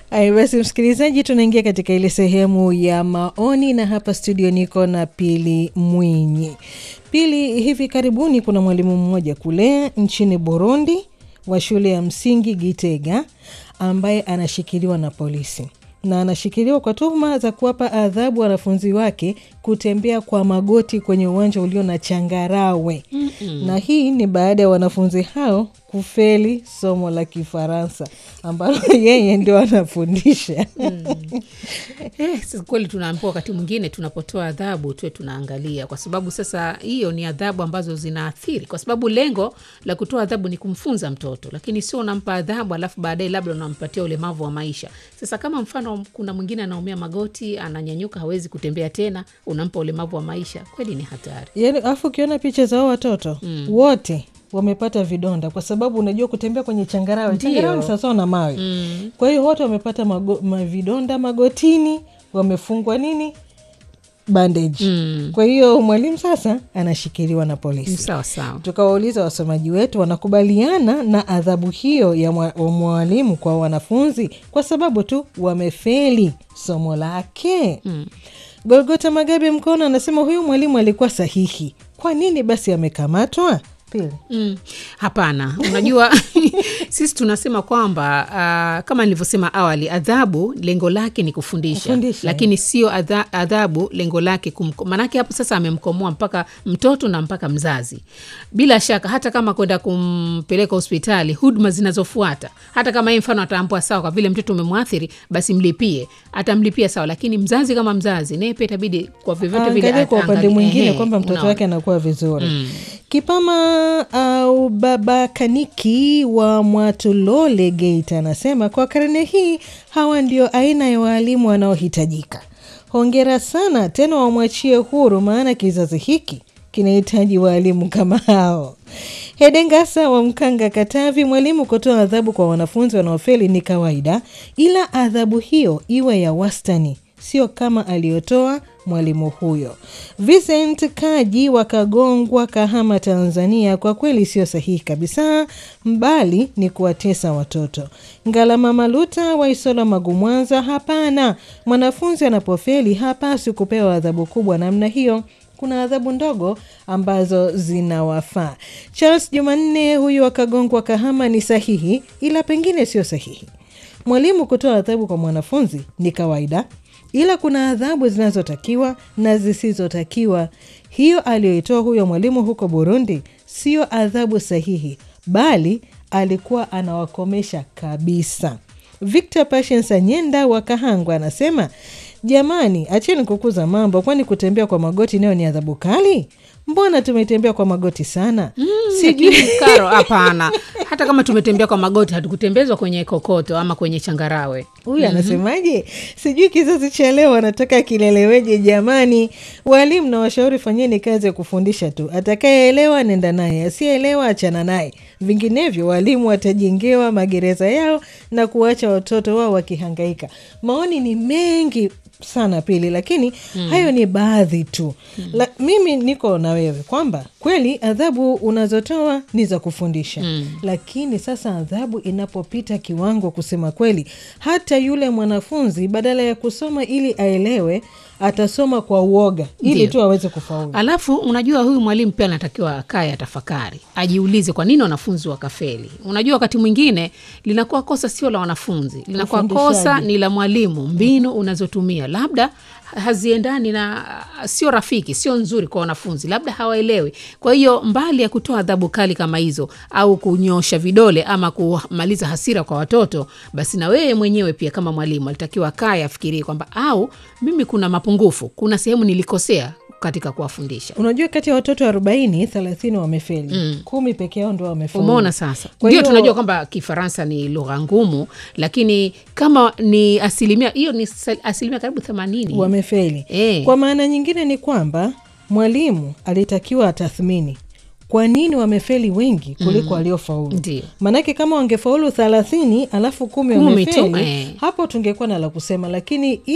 Aya, basi msikilizaji, tunaingia katika ile sehemu ya maoni, na hapa studio niko na Pili Mwinyi. Pili, hivi karibuni kuna mwalimu mmoja kule nchini Burundi wa shule ya msingi Gitega ambaye anashikiliwa na polisi na anashikiliwa kwa tuhuma za kuwapa adhabu wanafunzi wake kutembea kwa magoti kwenye uwanja ulio na changarawe. Mm-mm. Na hii ni baada ya wanafunzi hao kufeli somo la Kifaransa ambalo yeye ndio anafundisha. Eh, sasa kweli tunaambiwa wakati mwingine tunapotoa adhabu tuwe tunaangalia, kwa sababu sasa hiyo ni adhabu ambazo zinaathiri, kwa sababu lengo la kutoa adhabu ni kumfunza mtoto, lakini sio unampa adhabu alafu baadaye labda unampatia ulemavu wa maisha. Sasa kama mfano kuna mwingine anaumia magoti, ananyanyuka, hawezi kutembea tena, unampa ulemavu wa maisha, kweli ni hatari. Yaani, alafu ukiona picha za hao watoto wote wamepata vidonda kwa sababu unajua kutembea kwenye changarawe, Ndio. changarawe ni sawasawa na mawe. Kwa hiyo wote wamepata mago, mavidonda magotini, wamefungwa nini bandage. Kwa hiyo mwalimu sasa anashikiliwa na Ni polisi. sawa sawa. Tukawauliza wasomaji wetu wanakubaliana na adhabu hiyo ya mwa- wa mwalimu kwa wanafunzi kwa sababu tu wamefeli somo lake. Golgota Magabe Mkono anasema huyu mwalimu alikuwa sahihi. Kwa nini basi amekamatwa? Pili. Mm, hapana, unajua sisi tunasema kwamba uh, kama nilivyosema awali, adhabu lengo lake ni kufundisha, Kufundisha, lakini sio adha, adhabu lengo lake kumko, maanake hapo sasa amemkomoa mpaka mtoto na mpaka mzazi. Bila shaka hata kama kwenda kumpeleka hospitali, huduma zinazofuata, hata kama yeye mfano ataambua sawa, kwa vile mtoto umemwathiri, basi mlipie, atamlipia sawa, lakini mzazi kama mzazi naye pia itabidi kwa vyovyote vile Angalia kwa upande aangalie- mwingine ehe, kwamba mtoto unaona. wake anakuwa vizuri. Kipama au baba Kaniki wa Mwatulole Geita anasema kwa karne hii hawa ndio aina ya waalimu wanaohitajika. Hongera sana tena, wamwachie huru, maana kizazi hiki kinahitaji waalimu kama hao. Hedengasa wa Mkanga, Katavi, mwalimu kutoa adhabu kwa wanafunzi wanaofeli ni kawaida, ila adhabu hiyo iwe ya wastani, sio kama aliyotoa mwalimu huyo. Vincent Kaji wa Kagongwa, Kahama, Tanzania, kwa kweli sio sahihi kabisa, mbali ni kuwatesa watoto. Ngalama Maluta wa Isola, Magu, Mwanza, hapana, mwanafunzi anapofeli hapaswi kupewa adhabu kubwa namna hiyo kuna adhabu ndogo ambazo zinawafaa. Charles Jumanne huyu wakagongwa Kahama ni sahihi, ila pengine sio sahihi. Mwalimu kutoa adhabu kwa mwanafunzi ni kawaida, ila kuna adhabu zinazotakiwa na zisizotakiwa. Hiyo aliyoitoa huyo mwalimu huko Burundi sio adhabu sahihi, bali alikuwa anawakomesha kabisa. Victor Patience Anyenda wa Kahangwa anasema jamani, acheni kukuza mambo, kwani kutembea kwa magoti nayo ni adhabu kali? Mbona tumetembea kwa magoti sana? Sijui Lakini Karo, hapana. Hata kama tumetembea kwa magoti, hatukutembezwa kwenye kokoto ama kwenye changarawe. huyu anasemaje? Sijui kizazi cha leo wanataka kileleweje? Jamani, walimu na washauri, fanyeni kazi ya kufundisha tu. Atakayeelewa nenda naye, asiyeelewa achana naye, vinginevyo walimu watajengewa magereza yao na kuwacha watoto wao wakihangaika. Maoni ni mengi sana Pili, lakini hayo ni baadhi tu. La, mimi niko na wewe kwamba kweli adhabu unazotoa ni za kufundisha lakini sasa adhabu inapopita kiwango, kusema kweli, hata yule mwanafunzi badala ya kusoma ili aelewe atasoma kwa uoga ili Ndio. tu aweze kufaulu. Alafu unajua huyu mwalimu pia anatakiwa akae atafakari, ajiulize kwa nini wanafunzi wakafeli. Unajua wakati mwingine linakuwa kosa sio la wanafunzi, linakuwa Ufundishaji. kosa ni la mwalimu. Mbinu unazotumia labda haziendani na sio rafiki, sio nzuri kwa wanafunzi, labda hawaelewi. Kwa hiyo mbali ya kutoa adhabu kali kama hizo au kunyosha vidole ama kumaliza hasira kwa watoto, basi na wewe mwenyewe pia kama mwalimu alitakiwa akae afikirie kwamba au mimi kuna mapungufu, kuna sehemu nilikosea katika kuwafundisha. Unajua, kati ya watoto arobaini thelathini wamefeli, kumi peke yao ndo wamefaulu. Umeona sasa, Kwa ndio hiyo- tunajua kwamba Kifaransa ni lugha ngumu, lakini kama ni asilimia hiyo ni sa- asilimia karibu themanini wamefeli. Eh. Kwa maana nyingine ni kwamba mwalimu alitakiwa atathmini kwa nini wamefeli wengi kuliko waliofaulu. Ndio. Maanake kama wangefaulu thelathini alafu kumi Kumi tu, wamefeli, eh. hapo tungekuwa na la kusema, lakini